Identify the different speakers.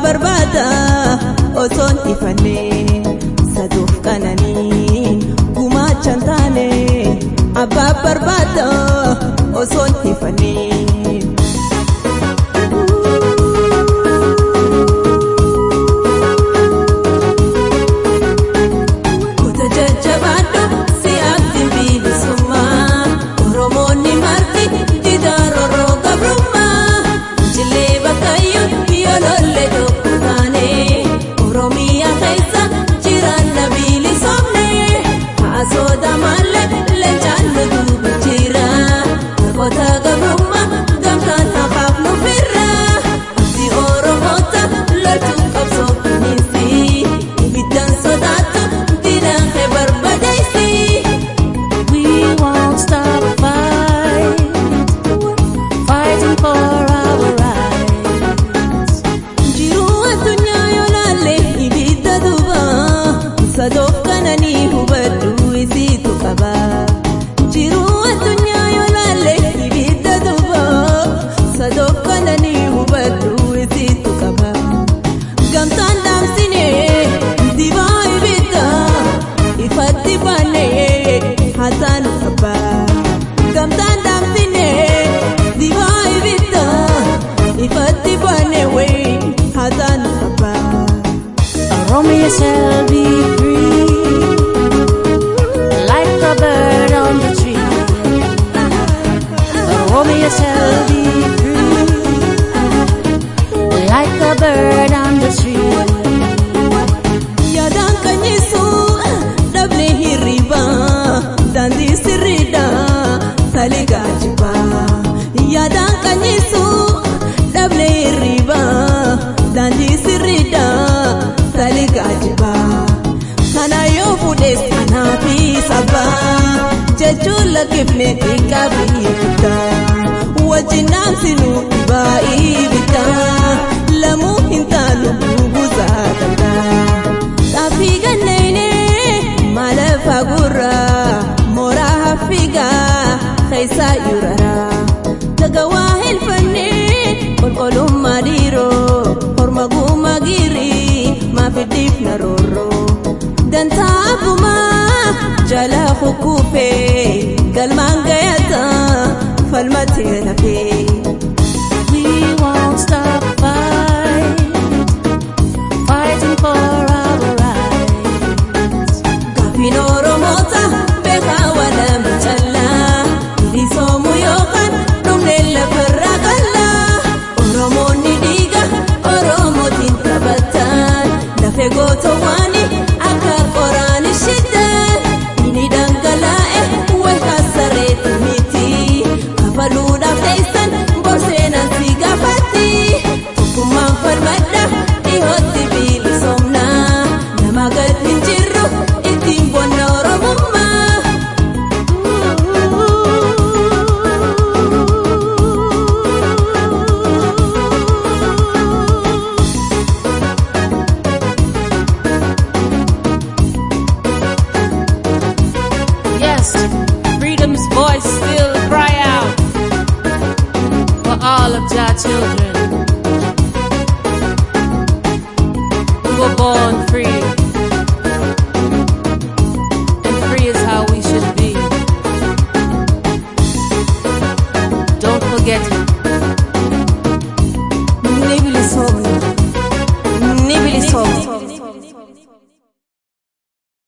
Speaker 1: barbaada osoon ifannee saduuf qananii gumaachan taane abbaa barbaada osoon ifannee. Kuta jajjabaadhu si'aatti bilisummaa Oromoonni marti didaan rorroo gabrummaa Jillee bakkayyuu yoo lolle tokko taane Oromiyaa keessa jiraan na bilisomne Haasota malee leencaan nu duuba jira Namoota gabrummaa gamtaan hafaaf nu firra Abdii Oromoota loltuu qabsoo kunuunsi Ibiddaan sodaatu diinaan kee barbadeessi.
Speaker 2: We won't stop fight, fighting for our rights.
Speaker 1: Jiruu addunyaa yoo laalle ibidda duuba sadoof kananii hubadhu isiitu qaba. Jiruu addunyaa yoo laalle ibidda duuba sadoof kananii hubadhu isiitu qaba. Gamtaan dhaamsinee dibaa ibidda ifatti baanee haasaan qaba. Gamtaan dhaamsinee dibaa ibidda ifatti baanee wayii haasaan qaba.
Speaker 2: Oromia shall be free, like the bird on the tree. Oromia shall be free, like the bird on the tree.
Speaker 1: Yaadaan kanyiisu dhabne hirriba daandii sirriidha saligaa jibba. Yaadaan kanyiisu dhabne hirriba daandii sirriidha saligaa jibba. Kana yoo fuudhes anaa fi saba jechuun lakkifne xiqqaa fi guddaa. Wajjin dhaamsinu dhibaa ibiddaa lamuu hin taanu buusaa danda'a. Xaaffii ganneenee maalafa gurraa mooraa haffigaa keessaa yuraraa. Dagawaa helfannee qulqullummaa dhiiroo horma guumaa giirii maafiddiif na roorroo. Dantaa abbumaa jala hukkufee galmaan gayataa falmatee lafee.
Speaker 2: We won't stop fight, fighting for our rights.
Speaker 1: Gaafiin Oromoota beekaa walama callaa bilisoomuu yookaan dhumnee lafarraa qallaa Oromoonni dhiiga Oromootiin taphatan lafee gootowwaani akka qoraan ishiddan inni dhangalaa'e walkaa sarreetti miti kafaluudhaaf teessan borseenaan si gaafatti tokkummaan falmadha dhihootti bilisoomna nama gad hin jirru ittiin bonna oromummaa.
Speaker 2: Yes, freedom's voice still